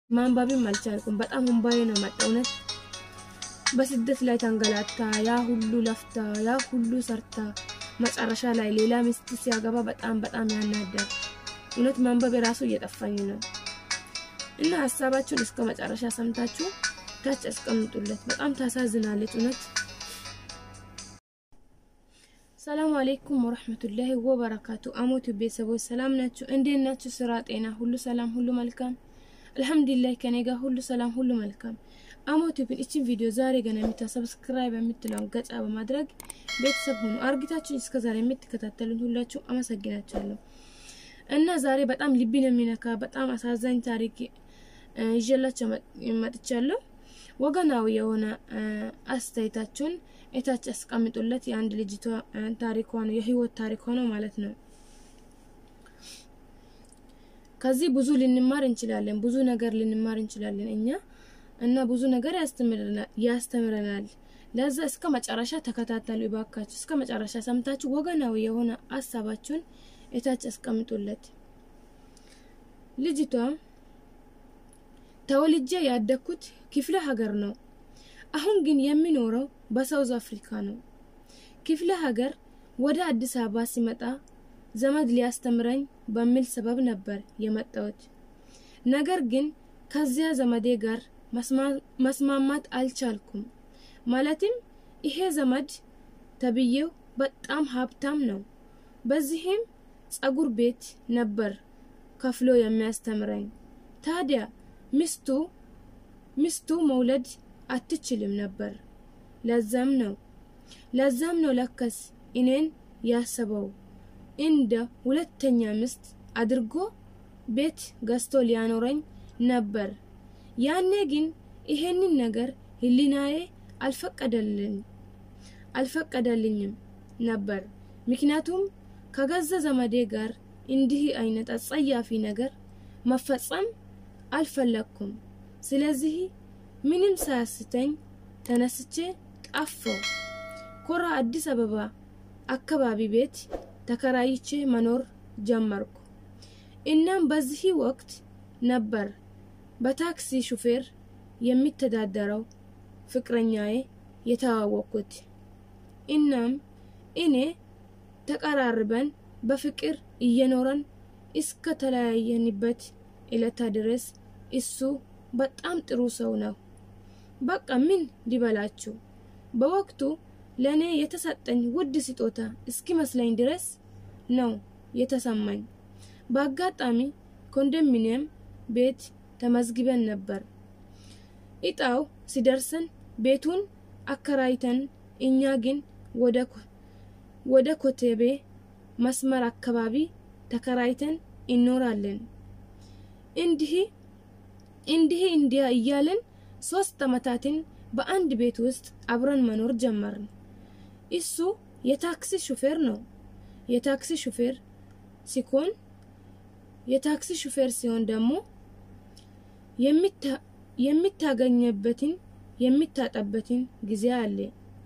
ማንበብም አልቻልኩም። በጣም እምባዬ ነው መጣ። እውነት በስደት ላይ ተንገላታ፣ ያ ሁሉ ለፍታ፣ ያ ሁሉ ሰርታ መጨረሻ ላይ ሌላ ሚስት ሲያገባ በጣም በጣም ያናዳል። እውነት ማንበብ የራሱ እየጠፋኝ ነው እና ሀሳባችሁን እስከ መጨረሻ ሰምታችሁ ታች አስቀምጡለት። በጣም ታሳዝናለች እውነት። ሰላም አሌይኩም ወረህመቱላሂ ወበረካቱ። አሞቱ ቤተሰቦች ሰላም ናችሁ? እንዴት ናችሁ? ስራ፣ ጤና ሁሉ ሰላም፣ ሁሉ መልካም አልሐምዱሊላህ። ከኔ ጋር ሁሉ ሰላም፣ ሁሉ መልካም። አሞቱ ብን እችን ቪዲዮ ዛሬ ገና የምታ ሰብስክራይብ የምትለውን ገጻ በማድረግ ቤተሰብ ሁኑ። አርጊታችሁን እስከ ዛሬ የምትከታተሉን ሁላችሁ አመሰግናችኋለሁ። እና ዛሬ በጣም ልብን የሚነካ በጣም አሳዛኝ ታሪክ ይዤላችሁ መጥቻለሁ። ወገናዊ የሆነ አስተያየታችሁን እታች አስቀምጡለት። የአንድ ልጅቷ ታሪኳ ነው፣ የህይወት ታሪኳ ነው ማለት ነው። ከዚህ ብዙ ልንማር እንችላለን፣ ብዙ ነገር ልንማር እንችላለን እኛ እና ብዙ ነገር ያስተምረናል። ለዛ እስከ መጨረሻ ተከታተሉ ይባካችሁ። እስከ መጨረሻ ሰምታችሁ ወገናዊ የሆነ ሀሳባችሁን እታች አስቀምጡለት። ልጅቷ ተወልጄ ያደግኩት ክፍለ ሀገር ነው። አሁን ግን የሚኖረው በሳውዝ አፍሪካ ነው። ክፍለ ሀገር ወደ አዲስ አበባ ሲመጣ ዘመድ ሊያስተምረኝ በሚል ሰበብ ነበር የመጣሁት። ነገር ግን ከዚያ ዘመዴ ጋር መስማማት አልቻልኩም። ማለትም ይሄ ዘመድ ተብዬው በጣም ሀብታም ነው። በዚህም ጸጉር ቤት ነበር ከፍሎ የሚያስተምረኝ። ታዲያ ሚስቱ ሚስቱ መውለድ አትችልም ነበር። ለዛም ነው ለዛም ነው ለከስ እኔን ያሰበው እንደ ሁለተኛ ሚስት አድርጎ ቤት ገዝቶ ሊያኖረኝ ነበር። ያኔ ግን ይሄንን ነገር ህሊናዬ አልፈቀደልኝ አልፈቀደልኝም ነበር። ምክንያቱም ከገዛ ዘመዴ ጋር እንዲህ አይነት አጸያፊ ነገር መፈጸም አልፈለግኩም። ስለዚህ ምንም ሳያስተኝ ተነስቼ ጠፋው። ኮራ አዲስ አበባ አካባቢ ቤት ተከራይቼ መኖር ጀመርኩ። እናም በዚህ ወቅት ነበር በታክሲ ሹፌር የሚተዳደረው ፍቅረኛዬ የተዋወቅኩት። እናም እኔ ተቀራርበን በፍቅር እየኖረን እስከ ተለያየንበት ዕለታ ድረስ እሱ በጣም ጥሩ ሰው ነው። በቃ ምን ሊበላችሁ በወቅቱ ለእኔ የተሰጠኝ ውድ ስጦታ እስኪመስለኝ ድረስ ነው የተሰማኝ። በአጋጣሚ ኮንዶሚኒየም ቤት ተመዝግበን ነበር። እጣው ሲደርሰን ቤቱን አከራይተን እኛ ግን ወደ ኮቴቤ መስመር አካባቢ ተከራይተን ይኖራለን። እንዲህ እንዲህ እንዲያ እያለን ሶስት አመታትን በአንድ ቤት ውስጥ አብረን መኖር ጀመርን። እሱ የታክሲ ሹፌር ነው። የታክሲ ሹፌር ሲሆን የታክሲ ሹፌር ሲሆን ደግሞ የሚታገኝበትን የሚታጠበትን ጊዜ አለ።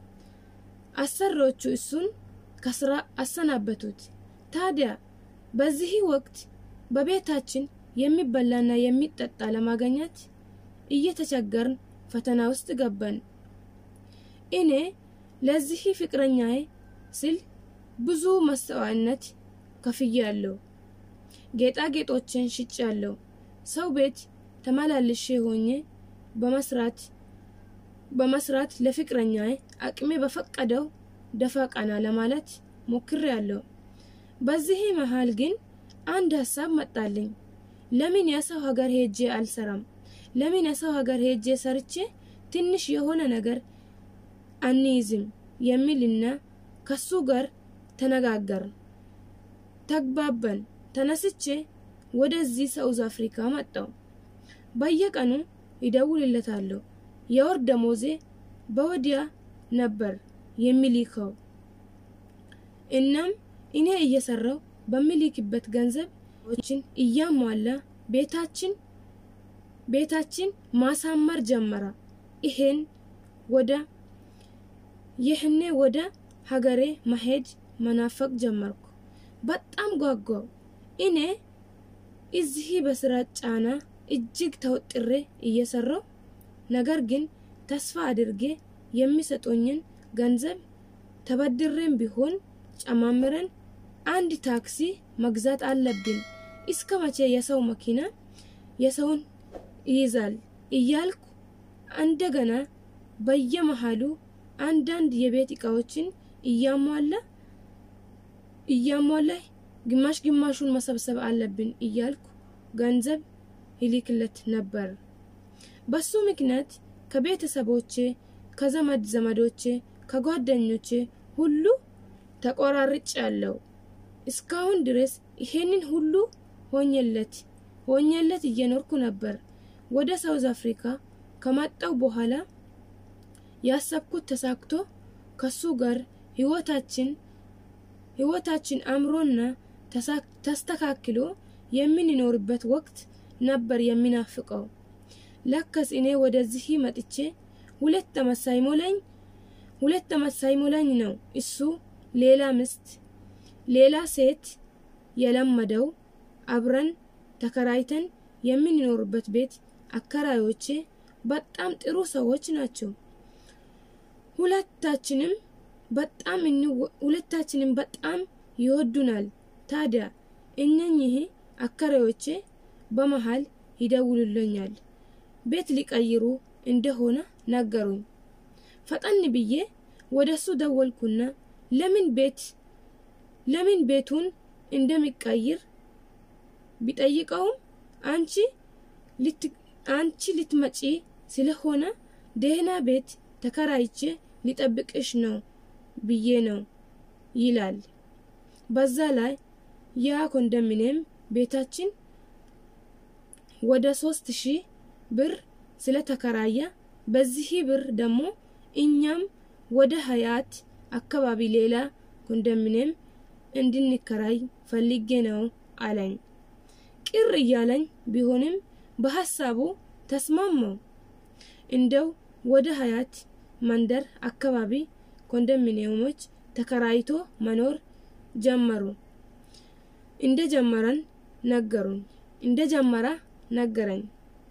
አሰሪዎቹ እሱን ከስራ አሰናበቱት። ታዲያ በዚህ ወቅት በቤታችን የሚበላና የሚጠጣ ለማግኘት እየተቸገርን ፈተና ውስጥ ገባን። እኔ ለዚህ ፍቅረኛዬ ስል ብዙ መስዋዕትነት ከፍያለሁ። ጌጣጌጦችን ሽጫለሁ። ሰው ቤት ተመላልሼ ሆኜ በመስራት በመስራት ለፍቅረኛዬ አቅሜ በፈቀደው ደፋ ቀና ለማለት ሞክሬያለሁ። በዚህ መሃል ግን አንድ ሀሳብ መጣልኝ። ለምን የሰው ሀገር ሄጄ አልሰራም? ለምን የሰው ሀገር ሄጄ ሰርቼ ትንሽ የሆነ ነገር አንይዝም የሚልና ከሱ ጋር ተነጋገርን፣ ተግባባን። ተነስቼ ወደዚህ ሳውዝ አፍሪካ መጣው። በየቀኑ ይደውልለታለሁ። የወር ደሞዜ በወዲያ ነበር የሚልከው። እናም እኔ እየሰራው በሚልክበት ገንዘቦችን እያሟላ ቤታችን ቤታችን ማሳመር ጀመረ። ይሄን ወደ ይህኔ ወደ ሀገሬ መሄድ መናፈቅ ጀመርኩ። በጣም ጓጓው። እኔ እዚህ በስራ ጫና እጅግ ተወጥሬ እየሰራው ነገር ግን ተስፋ አድርጌ የሚሰጡኝን ገንዘብ ተበድሬም ቢሆን ጨማምረን አንድ ታክሲ መግዛት አለብን። እስከ መቼ የሰው መኪና የሰውን ይይዛል እያልኩ እንደገና በየመሃሉ አንዳንድ የቤት እቃዎችን እያሟላ እያሟላ ግማሽ ግማሹን መሰብሰብ አለብን እያልኩ ገንዘብ ይልክለት ነበር። በሱ ምክንያት ከቤተሰቦቼ፣ ከዘመድ ዘመዶቼ፣ ከጓደኞቼ ሁሉ ተቆራርጭ ያለው እስካሁን ድረስ ይሄንን ሁሉ ሆኜለት ሆኜለት እየኖርኩ ነበር። ወደ ሳውዝ አፍሪካ ከመጣው በኋላ ያሰብኩት ተሳክቶ ከሱ ጋር ህይወታችን ህይወታችን አምሮና ተስተካክሎ የምንኖርበት ወቅት ነበር የሚናፍቀው። ለከስ እኔ ወደዚህ መጥቼ ሁለት ዓመት ሳይሞላኝ ሁለት ዓመት ሳይሞላኝ ነው እሱ ሌላ ምስት ሌላ ሴት የለመደው። አብረን ተከራይተን የምንኖርበት ቤት አከራዮቼ በጣም ጥሩ ሰዎች ናቸው። ሁለታችንም በጣም ሁለታችንም በጣም ይወዱናል። ታዲያ እነኚህ አከራዮቼ በመሃል ይደውሉልኛል። ቤት ሊቀይሩ እንደሆነ ነገሩኝ። ፈጠን ብዬ ወደሱ ደወልኩና ለምን ቤት ለምን ቤቱን እንደሚቀይር ቢጠይቀውም አንቺ አንቺ ልትመጪ ስለሆነ ደህና ቤት ተከራይቼ ሊጠብቅሽ ነው ብዬ ነው ይላል። በዛ ላይ ያ ኮንዶሚኒየም ቤታችን ወደ ሶስት ሺህ ብር ስለተከራየ በዚህ ብር ደግሞ እኛም ወደ ሀያት አካባቢ ሌላ ኮንዶሚኒየም እንድንከራይ ፈልጌ ነው አለኝ። ቅር እያለኝ ቢሆንም በሀሳቡ ተስማማው። እንደው ወደ ሀያት መንደር አካባቢ ኮንዶሚኒየሞች ተከራይቶ መኖር ጀመሩ። እንደ ጀመረን ነገሩኝ እንደ ጀመረ ነገረኝ።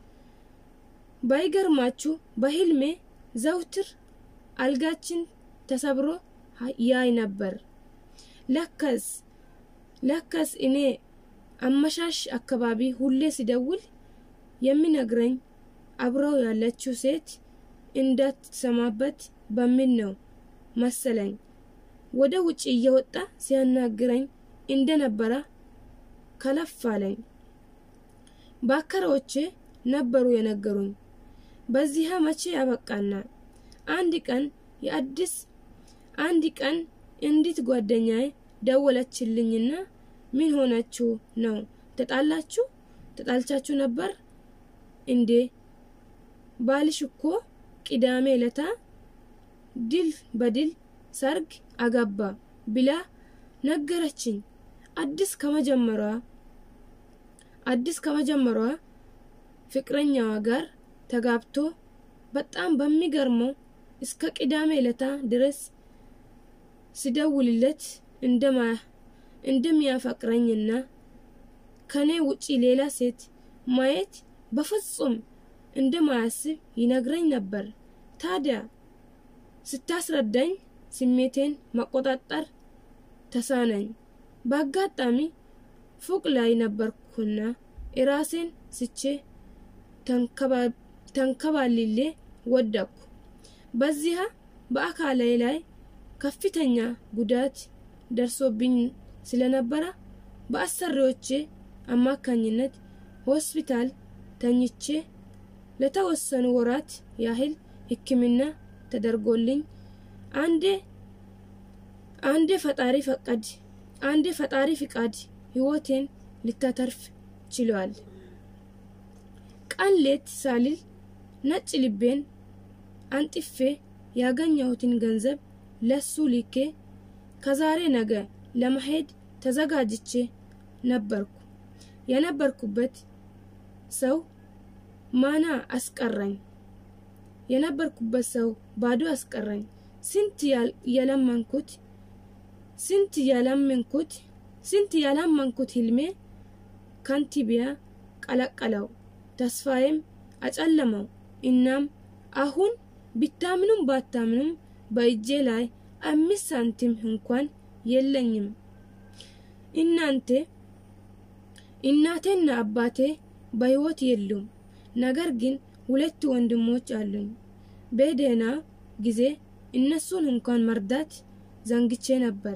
ባይገርማችሁ በህልሜ ዘውትር አልጋችን ተሰብሮ ያይ ነበር። ለከስ ለከስ እኔ አመሻሽ አካባቢ ሁሌ ሲደውል የሚነግረኝ አብረው ያለችው ሴት እንዳትሰማበት በሚል ነው መሰለኝ። ወደ ውጭ እየወጣ ሲያናግረኝ እንደነበረ ከለፍ አለኝ። ባከሮቼ ነበሩ የነገሩኝ። በዚህ መቼ ያበቃና አንድ ቀን የአዲስ አንድ ቀን እንዲት ጓደኛዬ ደወለችልኝና ምን ሆናችሁ ነው? ተጣላችሁ? ተጣልቻችሁ ነበር እንዴ? ባልሽ እኮ ቅዳሜ ለታ ድል በድል ሰርግ አገባ ብላ ነገረችኝ። አዲስ ከመጀመሯ አዲስ ከመጀመሯ ፍቅረኛዋ ጋር ተጋብቶ በጣም በሚገርመው እስከ ቅዳሜ ለታ ድረስ ሲደውልለት እንደሚያፈቅረኝና ከኔ ውጪ ሌላ ሴት ማየት በፍጹም እንደማያስብ ይነግረኝ ነበር። ታዲያ ስታስረዳኝ ስሜቴን መቆጣጠር ተሳነኝ። በአጋጣሚ ፎቅ ላይ ነበርኩና እራሴን ስቼ ተንከባልሌ ወደቅኩ። በዚያ በአካሌ ላይ ከፍተኛ ጉዳት ደርሶብኝ ስለነበረ በአሰሪዎቼ አማካኝነት ሆስፒታል ተኝቼ ለተወሰኑ ወራት ያህል ሕክምና ተደርጎልኝ አንዴ አንዴ ፈጣሪ ፈቃድ አንዴ ፈጣሪ ፍቃድ ህይወቴን ልታተርፍ ችሏል። ቀን ሌት ሳልል ነጭ ልቤን አንጥፌ ያገኘሁትን ገንዘብ ለሱ ልኬ ከዛሬ ነገ ለመሄድ ተዘጋጅቼ ነበርኩ። የነበርኩበት ሰው ማና አስቀረኝ። የነበርኩበት ሰው ባዶ አስቀረኝ። ስንት የለመንኩት ስንት የለመንኩት ስንት የለመንኩት ህልሜ ከንቲቢያ ቀለቀለው። ተስፋዬም አጨለመው። እናም አሁን ቢታምኑም ባታምኑም በእጄ ላይ አምስት ሳንቲም እንኳን የለኝም። እናንተ እናቴና አባቴ በሕይወት የሉም። ነገር ግን ሁለት ወንድሞች አሉኝ። በደህና ጊዜ እነሱን እንኳን መርዳት ዘንግቼ ነበር።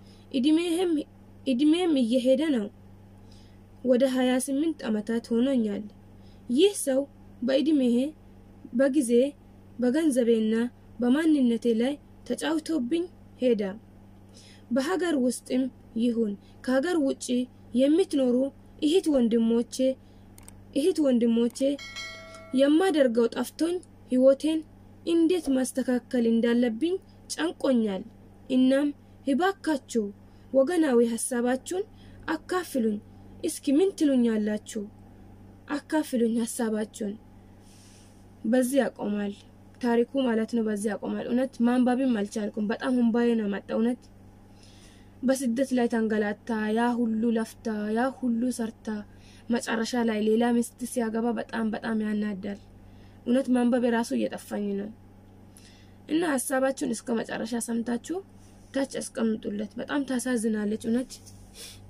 እድሜም እየሄደ ነው። ወደ 28 ዓመታት ሆኖኛል። ይህ ሰው በእድሜዬ በጊዜ በገንዘቤና በማንነቴ ላይ ተጫውቶብኝ ሄዳ። በሀገር ውስጥም ይሁን ከሀገር ውጭ የምትኖሩ እህት ወንድሞቼ እህት ወንድሞቼ የማደርገው ጠፍቶኝ ህይወቴን እንዴት ማስተካከል እንዳለብኝ ጨንቆኛል። እናም እባካችሁ ወገናዊ ሀሳባችሁን አካፍሉኝ። እስኪ ምን ትሉኛላችሁ? አካፍሉኝ ሀሳባችሁን። በዚህ ያቆማል ታሪኩ ማለት ነው። በዚህ ያቆማል። እውነት ማንባብም አልቻልኩም። በጣም ሁንባዬ ነው መጣ። እውነት በስደት ላይ ተንገላታ፣ ያ ሁሉ ለፍታ፣ ያ ሁሉ ሰርታ መጨረሻ ላይ ሌላ ሚስት ሲያገባ በጣም በጣም ያናዳል። እውነት ማንበብ የራሱ እየጠፋኝ ነው እና ሀሳባችሁን እስከ መጨረሻ ሰምታችሁ ታች አስቀምጡለት። በጣም ታሳዝናለች እውነት